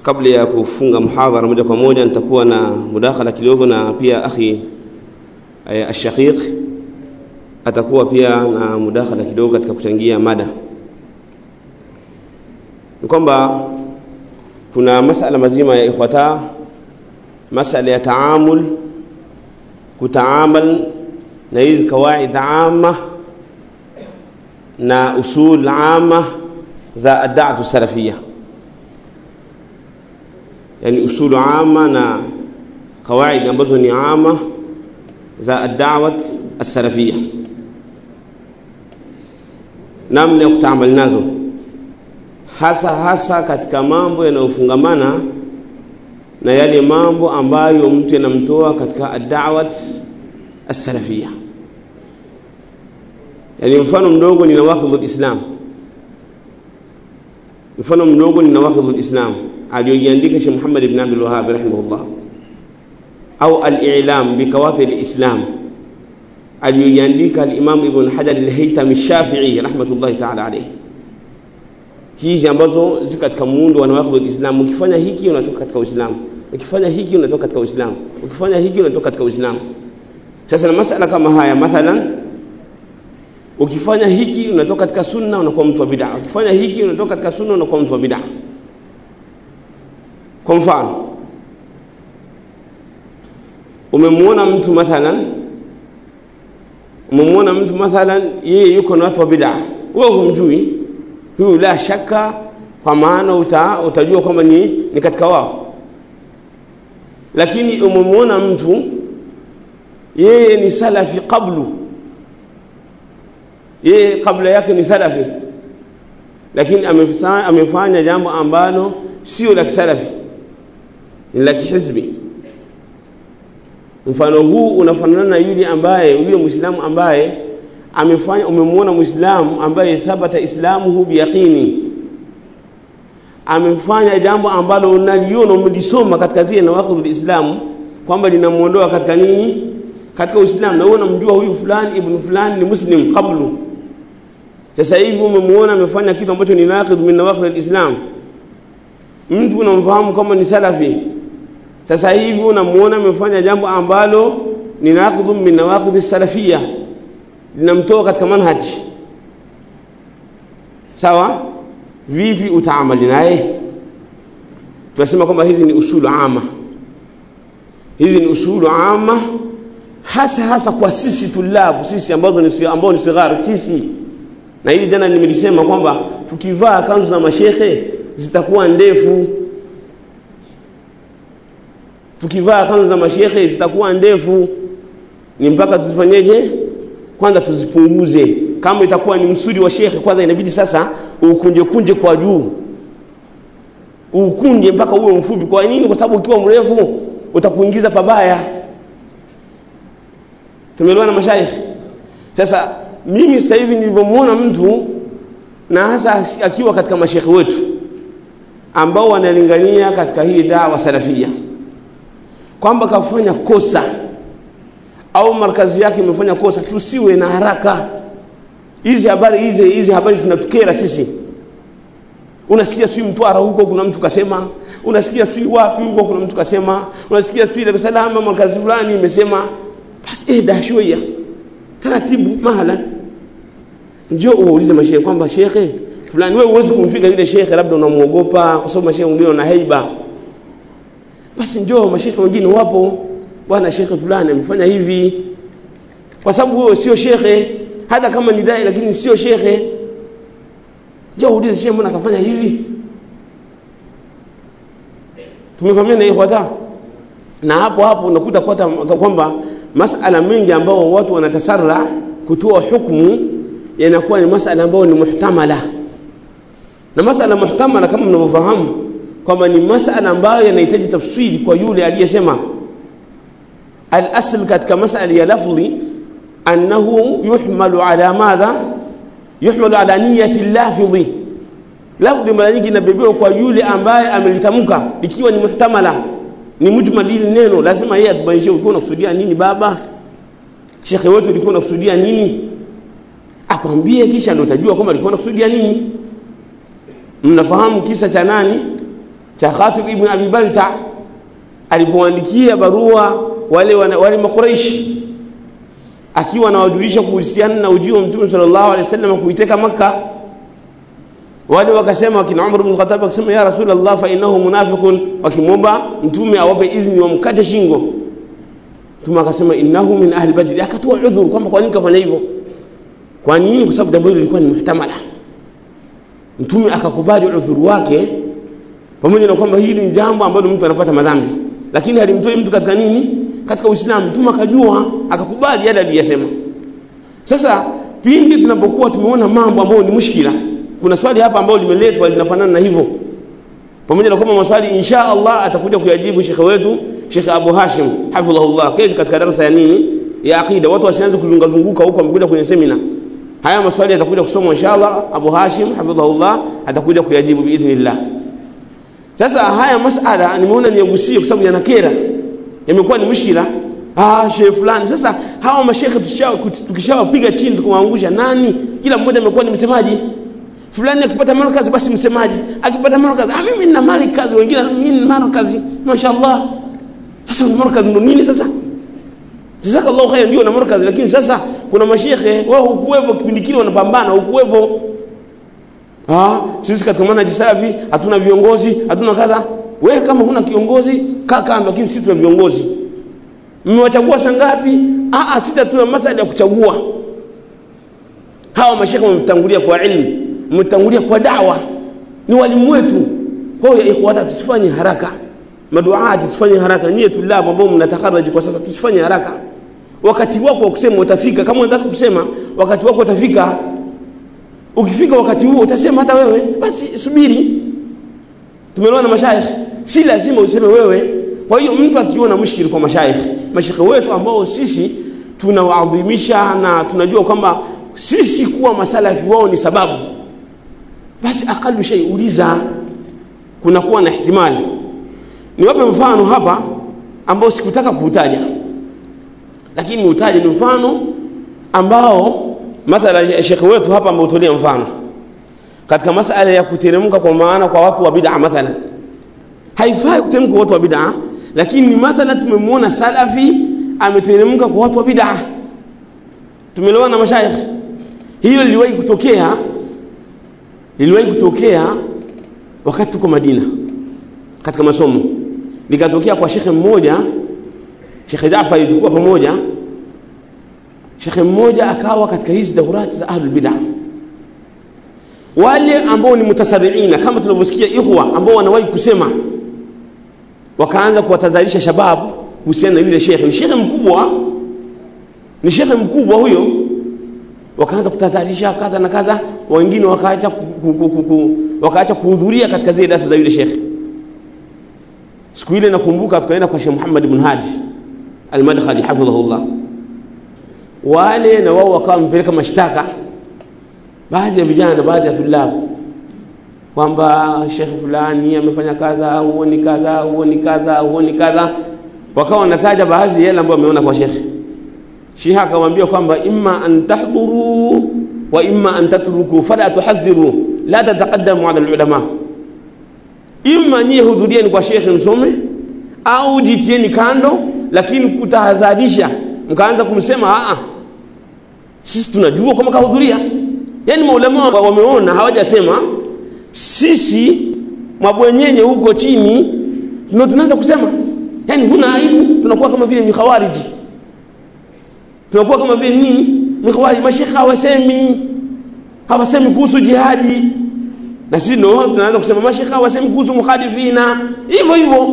kabla ya kufunga muhadhara moja kwa moja nitakuwa na mudakhala kidogo na pia akhi eh, ashaqiq atakuwa pia na mudakhala kidogo katika kuchangia mada ni kwamba kuna masala mazima ya ikhwata masala ya taamul kutaamal na hizi kawaid amma na usul amma za adatu salafia yani usulu amma na kawaid ambazo ni amma za adawat السلفيه namna ya kutaamal nazo hasa hasa katika mambo yanayofungamana na yale mambo ambayo mtu yanamtoa katika adawat as-salafia yani mfano mdogo ni nawaqidul islam mfano mdogo ni nawaqidul islam aliyojiandika Sheikh Muhammad ibn Abdul Wahhab rahimahullah au al-i'lam bikawati al-islam aliyoiandika al-Imam Ibn Hajar al-Haytami Shafi'i rahmatullahi ta'ala alayhi hizi ambazo ziko katika muundo wa nawaqidul islam ukifanya hiki unatoka katika uislamu ukifanya hiki unatoka katika uislamu ukifanya hiki unatoka katika uislamu sasa na masala kama haya mathalan ukifanya hiki unatoka katika sunna unakuwa mtu wa bid'a ukifanya hiki unatoka katika sunna unakuwa mtu wa bid'a kwa mfano umemwona mtu mathalan umemwona mtu mathalan yeye yuko na watu wa bid'a wewe humjui huyu la shaka kwa maana uta, utajua kwamba ni, ni katika wao lakini umemwona mtu yeye ni salafi qablu yeye kabla yake ni salafi lakini amefanya, amefanya jambo ambalo sio la kisalafi ni la kihizbi mfano huu unafanana na yule ambaye yule muislamu ambaye amefanya umemwona muislamu ambaye thabata islamuhu biyaqini amefanya jambo ambalo unaliona umelisoma katika zile nawaqidul islamu kwamba linamuondoa katika nini katika uislamu na wewe unamjua huyu fulani ibn fulani ni muslim qablu sasa hivi umemwona amefanya kitu ambacho ni naqid min nawaqid al-islam mtu unamfahamu kama ni salafi sasa hivi unamuona amefanya jambo ambalo ni naqid min nawaqid as-salafiyya linamtoa katika manhaji sawa vipi utaamali naye tunasema kwamba hizi ni usulu ama hizi ni usulu ama hasa hasa kwa sisi tulabu sisi ambazo ni ambao ni sighar sisi na hili jana nimelisema kwamba tukivaa kanzu za mashehe zitakuwa ndefu tukivaa kanzu za mashehe zitakuwa ndefu ni mpaka tuzifanyeje kwanza tuzipunguze kama itakuwa ni msudi wa shekhe kwanza inabidi sasa ukunje kunje kwa juu ukunje mpaka uwe mfupi kwa nini kwa sababu ukiwa mrefu utakuingiza pabaya tumeelewana mashaikh sasa mimi sasa hivi nilivyomwona mtu na hasa akiwa katika mashekhe wetu ambao wanalingania katika hii dawa salafia kwamba kafanya kosa au markazi yake imefanya kosa tusiwe na haraka hizi habari hizi hizi habari zinatukera sisi unasikia si mtwara huko kuna mtu kasema unasikia si wapi huko kuna mtu kasema unasikia si Dar es Salaam markazi fulani imesema basi eh dashoya taratibu mahala njoo uulize mashehe kwamba shekhe fulani wewe huwezi kumfika yule shekhe labda unamuogopa kwa sababu mashehe wengine wana haiba basi njoo mashehe wengine wapo bwana shekhe fulani amefanya hivi kwa sababu wewe sio shekhe hata kama ni dai lakini sio shekhe njoo uulize shekhe mbona akafanya hivi tumefahamiana ikhwata na hapo hapo unakuta kwamba masala mengi ambao watu wanatasarra kutoa hukumu yanakuwa ni masala ambayo ni muhtamala na masala muhtamala kama mnavyofahamu kwamba ni masala ambayo yanahitaji tafsiri kwa yule aliyesema al-asl katika masala ya lafdhi annahu yuhmalu ala madha yuhmalu ala niyati lafdhi lafdhi mara nyingi inabebewa kwa yule ambaye amelitamka ikiwa ni muhtamala ni mujmal hili neno lazima yeye atubainishe ulikuwa unakusudia nini baba shekhe wetu ulikuwa unakusudia nini akwambie kisha ndio utajua kwamba alikuwa anakusudia nini mnafahamu kisa cha nani cha Khatib ibn Abi Balta alipoandikia barua wale wale makuraishi akiwa anawajulisha kuhusiana na ujio wa mtume sallallahu alaihi wasallam kuiteka Makka wale wakasema wakina Umar ibn Khattab wakasema ya Rasulullah fa innahu munafiqun wakimwomba mtume awape idhini wamkate shingo mtume akasema innahu min ahli badri akatoa udhuru kwamba kwa nini kafanya hivyo kwa nini kwa sababu jambo hilo lilikuwa ni muhtamala mtume akakubali udhuru wake pamoja na kwamba hili ni jambo ambalo mtu anapata madhambi lakini halimtoi mtu katika nini katika Uislamu mtume akajua akakubali yale aliyosema sasa pindi tunapokuwa tumeona mambo ambayo ni mushkila kuna swali hapa ambalo limeletwa linafanana na hivyo pamoja na kwamba maswali insha Allah atakuja kuyajibu shekhe wetu Sheikh Abu Hashim hafidhahullah kesho katika darasa ya nini ya akida watu wasianze kuzunga zunguka huko wamekuja kwenye semina haya maswali yatakuja kusomwa inshallah Abu Hashim hafidhahullah atakuja kuyajibu biidhnillah sasa haya masala nimeona niyagusie kwa sababu yanakera yamekuwa ni mushkila ah shehe fulani sasa hawa mashekhe tukishawapiga chini tukawaangusha nani kila mmoja amekuwa ni msemaji fulani akipata markazi basi msemaji akipata markazi ah mimi nina mali kazi wengine mimi nina markazi mashaallah sasa markazi ndo nini sasa jazakallahu khair ndio na markazi lakini sasa kuna mashekhe wao hukuwepo kipindi kile wanapambana hukuwepo ah sisi katika manhaji salafi hatuna viongozi hatuna kadha wewe kama huna kiongozi kaa kando lakini sisi tuna viongozi mmewachagua sangapi ah ah sisi tuna masala ya kuchagua hawa mashekhe wametangulia kwa ilmu mmetangulia kwa dawa ni walimu wetu kwa hiyo ikhwata tusifanye haraka maduati tusifanye haraka nyie tulabu ambao mnatakaraji kwa sasa tusifanye haraka wakati wako wa kusema utafika kama unataka kusema wakati wako utafika ukifika wakati huo utasema hata wewe basi subiri tumeelewa na mashaikh si lazima useme wewe kwa hiyo mtu akiona mushkili kwa mashaikh mashekhe wetu ambao sisi tunawaadhimisha na tunajua kwamba sisi kuwa masalafi wao ni sababu basi akalu shay uliza kuna kuwa na ihtimali niwape mfano hapa ambao sikutaka kuutaja lakini niutaje ni mfano ambao mathala shekhe wetu hapa ameutolea mfano katika masala ya kuteremka kwa maana kwa watu wa bid'a mathala haifai kuteremka kwa watu wa bid'a lakini mathala tumemwona salafi ameteremka kwa watu wa bid'a tumelewana na mashaikh hilo liliwahi kutokea liliwahi kutokea wakati tuko Madina katika masomo likatokea kwa shekhe mmoja shekhe Jaafar ilikuwa pamoja shekhe mmoja akawa katika hizi daurati za ahlul bid'ah wale ambao ni mutasarriina kama tunavyosikia ikhwa ambao wanawahi kusema wakaanza kuwatadharisha shababu kuhusiana na yule shekhe ni shekhe mkubwa ni shekhe mkubwa huyo wakaanza kutadharisha kadha na kadha wengine wakaacha wakaacha kuhudhuria katika zile darasa za yule shekhe siku ile nakumbuka tukaenda kwa Sheikh Muhammad ibn Hadi al-Madkhali hafidhahullah wale na wao wakawa wamepeleka mashtaka baadhi ya vijana baadhi ya tulabu kwamba shekhe fulani amefanya kadha huoni kadha huoni kadha huoni kadha wakawa wanataja baadhi ya yale ambayo wameona kwa shekhe Sheikh akamwambia kwamba imma an tahdhuru wa imma an tatruku fala tuhadhiru la tataqaddamu ala alulama imma nyie hudhurieni kwa shekhe msome au jitieni kando lakini kutahadharisha mkaanza kumsema a sisi tunajua kama kahudhuria yani maulama wameona hawajasema sisi mabwenyenye huko chini ndio tunaanza kusema yani huna aibu tunakuwa kama vile mikhawariji tunakuwa kama vile nini mikhawariji mashekha hawasemi hawasemi kuhusu jihadi na sisi ndio tunaanza kusema mashekha hawasemi kuhusu mukhadifina hivyo hivyo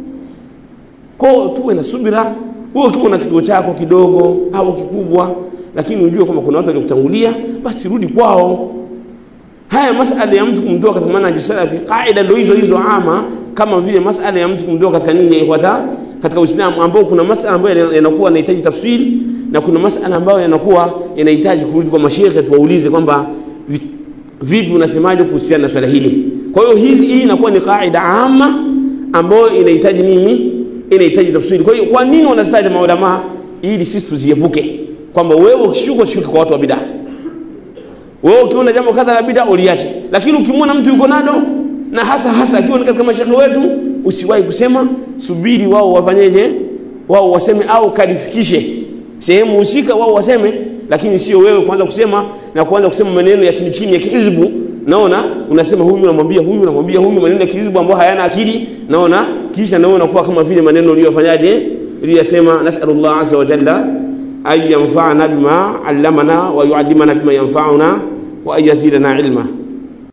kwa tuwe na subira wewe ukiwa na kituo chako kidogo au kikubwa lakini ujue kwamba kuna watu waliokutangulia basi rudi kwao haya masala ya mtu kumtoa katika manhaji salafi kaida ndio hizo hizo ama kama vile masala ya mtu kumtoa katika nini ikhwata katika Uislamu ambao kuna masala ambayo yanakuwa yanahitaji tafsiri na kuna masala ambayo yanakuwa yanahitaji kurudi kwa mashehe tuwaulize kwamba vipi unasemaje kuhusiana na swala hili kwa hiyo hii hii inakuwa ni kaida ama ambayo inahitaji nini inahitaji tafsiri kwa hiyo kwa nini wanazitaja maulama ili sisi tuziepuke kwamba wewe ukishuka shuka kwa watu wa bid'a wewe ukiona jambo kadha la bid'a uliache lakini ukimwona mtu yuko nalo na hasa hasa akiwa ni katika mashekhe wetu usiwahi kusema subiri wao wafanyeje wao waseme au kalifikishe sehemu husika wao waseme lakini sio wewe kuanza kusema na kuanza kusema maneno ya chini chini ya kihizbu naona unasema huyu unamwambia huyu unamwambia huyu maneno ya kihizbu ambayo hayana akili naona kisha naona unakuwa kama vile maneno uliyofanyaje uliyosema nasalullah azza wa jalla an yanfa'ana bima allamana wa yu'allimana bima yanfa'una wa an yazidana ilma